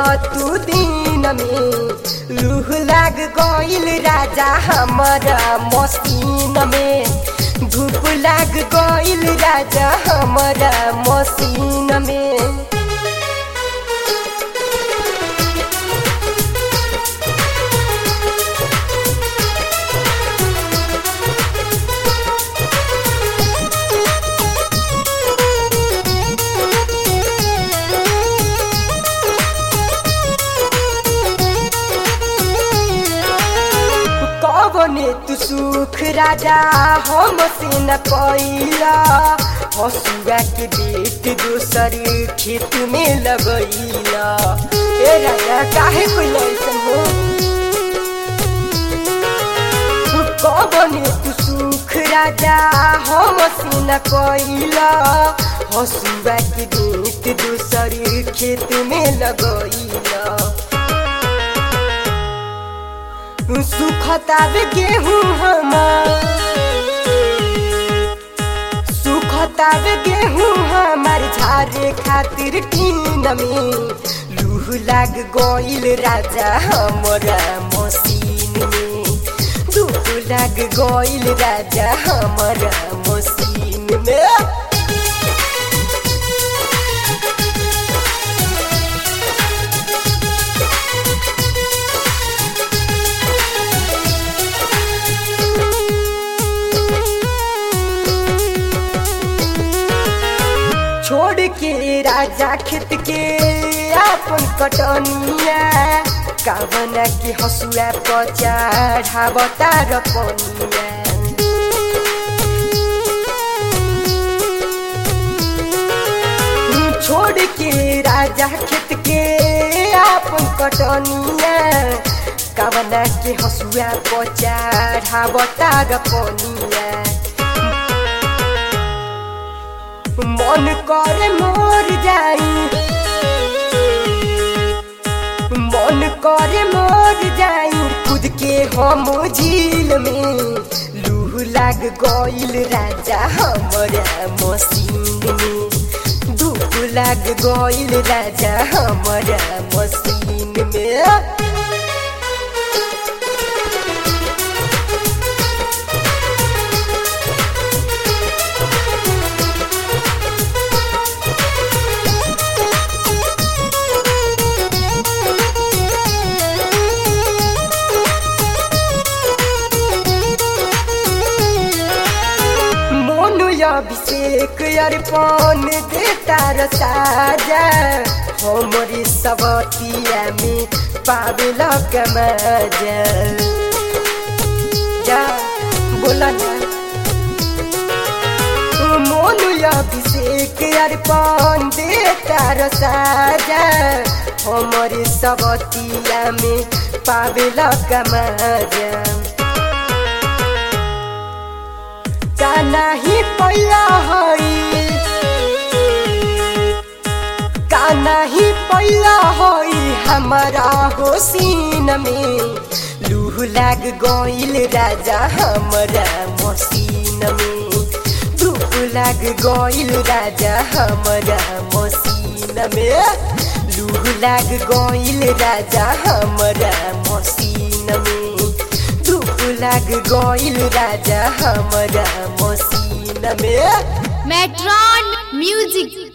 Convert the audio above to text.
तू दिन में लूह लाग गइल राजा हमारा मसीन में धूप लाग गइल राजा हमारा मसीन में कवने तू सुख राजा हम से न पैला हसुआ के बेट दोसर खेत में लगैला ए राजा काहे कोई ऐसन हो कवने तू सुख राजा हम से न पैला हसुआ के बेट दोसर खेत में लगैला सुखतावे गेहूँ हमार सुखतावे गेहूँ हमार झारे खातिर टीन में लूह लाग गइल राजा हमरा मसीन में धूप लाग गइल राजा हमरा मसीन में छोड़ के राजा खेत के अपन कटनिया कावना के हसुआ पचा ढाबता र पनिया छोड़ के राजा खेत के अपन कटनिया कावना के हसुआ पचा ढाबता र पनिया मन करे मोर जाई मन करे मोर जाई खुद के हम झील में लूह लाग गइल राजा हमरा मसीन में धूप लाग गइल राजा हमरा मसीन में मोनु अभिषेक अर्पण देता र साजा हमरी सबतिया में पावेल कमाजा जा बोला ना मोनु अभिषेक अर्पण देता र साजा हमरी सबतिया में पावेल कमाजा का नाही पैला हई का नाही पैला हई हमारा होसीन में लूह लाग गइल राजा हमरा मसीन में धूप लाग गइल राजा हमरा मसीन में लूह लाग गइल राजा हमरा मसीन में धूप लाग गइल राजा हमरा मसीन में मेट्रॉन म्यूजिक